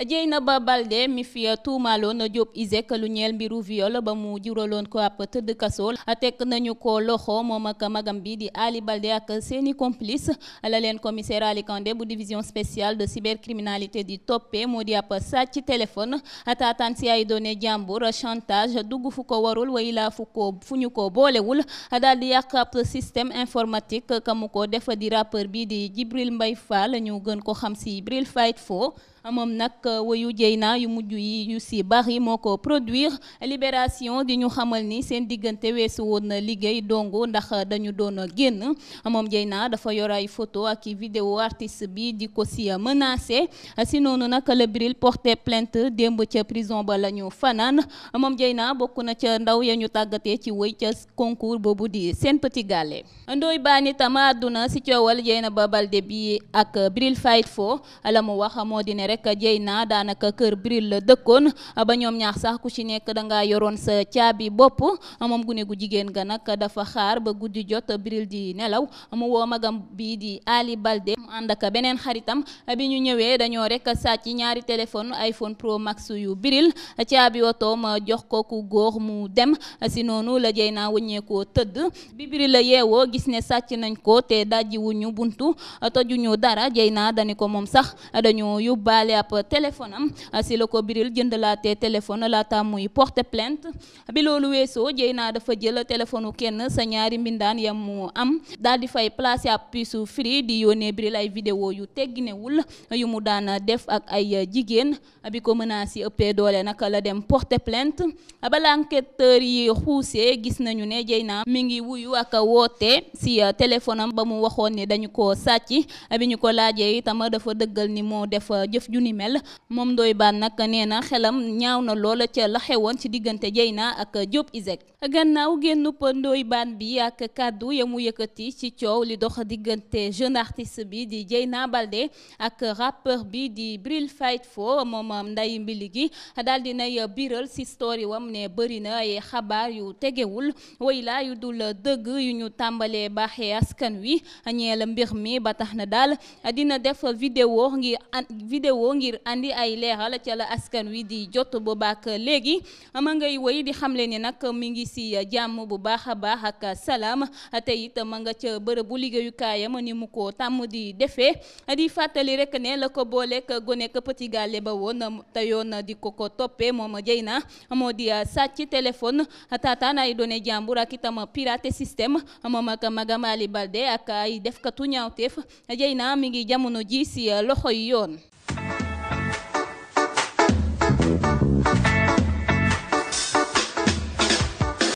Dieynaba Baldé mi fi tuumaaloon Diop Iseg lu ñeel mbiru viol ba mu juraloon ko ab tëdd kasool tekk nañu ko loxo moom ak magam bi di Ali Baldé ak seeni complice la leen commissaire Ali Kandé bu division spéciale de cybercriminalité di toppee moo di ab sàcc téléphone taataan si ay données jàmbur chantage dugg fu ko warul way laa fu ko fu ñu ko boolewul daal di yàq ab système informatique ka mu ko def di rappeur bi di Jibril Mbay Fall ñu gën ko xam si Bril Fight Fo moom nag wayu Dieyna yu mujj yi yu si bari moo ko produire libération di ñu xamal ni seen diggante weesu woon na liggéey dongo ndax dañu doon génn moom Dieyna dafa yor ay photo ak i vidéo artiste bi di ko si menacé si noonu nag la Bril porté plainte démb ca prison ba la ñu fanaan moom Dieyna bokk na ca ndaw ya ñu tàggatee ci wëy ca concours boobu di Sen Petit Gallé Ndoye Bane itam àdduna si coowal Dieynaba Baldé bi ak Bril Fight Fo la mu wax moo di ne rek Dieyna daanaka kër Bril la dëkkoon ba ñoom ñaar sax ku ci nekk dangaa yoroon sa caabi bopp moom gune gu jigéen ga nag dafa xaar ba guddi jot Bril di nelaw mu woo magam bii di Ali Baldé mu ànd ak beneen xaritam bi ñu ñëwee dañoo rek sàcc ñaari téléphone iPhone Pro Max yu Bril caabi otoom jox ko ku góor mu dem si noonu la Dieyna wëññeekoo tëdd bi Bril la yeewoo gis ne sàcc nañ ko te dajji wuñu buntu tojuñu dara Dieyna dani ko moom sax dañoo yóbbaale ab téléphone am si la ko Bril jëndalaatee téléphone laata muy porte plainte bi loolu weesoo Dieyna dafa jël téléphone kenn sa ñaari mbindaan yam mu am daal di fay placé ab puce free di yónnee Bril ay vidéo yu tegginewul yu mu daan def ak ay jigéen bi ko menace yi ëppee doole nag la dem porte plainte bala enquêteur yi xuusee gis nañu ne Dieyna mi ngi wuyu ak woote si téléphone am ba mu waxoon ni dañu ko sàcc bi ñu ko laajee itam dafa dëggal ni moo def jëf ju ni mel moom Ndoye Bane nag nee na xelam ñaaw na loola ca la xewoon ci diggante Dieyna ak Diop Iseg gannaaw génnub Ndoye Bane bi ak kàddu ya mu yëkkati ci coow li dox diggante jeune artiste bi di Dieyna Baldé ak rappeur bi di Bril Fight Fo moom nday mbili gi daal di nay biral si story wam ne bëri na ay xabaar yu tegewul way la yu dul dëgg yu ñu tàmbalee baaxee askan wi ñeel mbir mi ba tax na daal dina def vidéo ngir vidéo ngir andi ay leeral ca la askan wi di jot boobaak léegi ma ngay woy di xamle ni nag mi ngi si jàmm bu baax a baax ak salaam te it ma nga ca bërëbu liggéeyukaayam ni mu ko tàmm di defee di fàttali rek ne la ko booleek gone ka Petit Gallé ba woon te yoon di ko ko toppee moom Dieyna moo di sàcc téléphone taataan ay données jàmbur ak itam piraté système moom ak magam Ali Baldé ak ay defkatu ñaawteef Dieyna mi ngi jamono ji si loxoy yoon